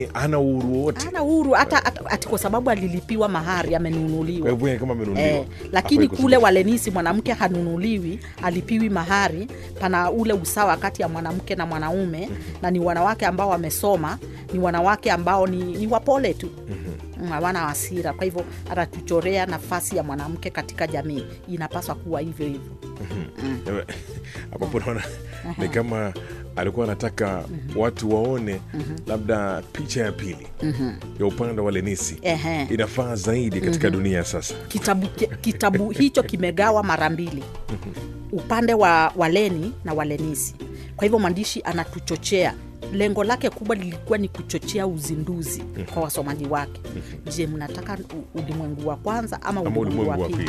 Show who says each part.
Speaker 1: ana uhuru wowote
Speaker 2: ana uhuru hata hata- ati kwa sababu alilipiwa mahari
Speaker 1: kwa
Speaker 2: amenunuliwa
Speaker 1: hivyo yeye kama amenunuliwa
Speaker 2: Eh, lakini
Speaker 1: hafai
Speaker 2: kule
Speaker 1: kusema-
Speaker 2: walenisi mwanamke hanunuliwi alipiwi mahari pana ule usawa kati ya mwanamke na mwanaume na ni wanawake ambao wamesoma ni wanawake ambao ni, ni wapole tu Mm, hawana hasira kwa hivyo atatuchorea nafasi ya mwanamke katika jamii inapaswa kuwa hivyo hivyo
Speaker 1: Ewe, ambapo naona ni kama alikuwa anataka watu waone labda picha ya pili ya upande wa lenisi
Speaker 2: Ehe.
Speaker 1: inafaa zaidi katika dunia ya sasa
Speaker 2: kitabu, ki- kitabu hicho kimegawa mara mbili upande wa waleni na walenisi kwa hivyo mwandishi anatuchochea lengo lake kubwa lilikuwa ni kuchochea uzinduzi kwa wasomaji wake je mnataka u- ulimwengu wa kwanza ama
Speaker 1: ama
Speaker 2: ulimwengu wa
Speaker 1: ulimwengu wa
Speaker 2: pili
Speaker 1: pili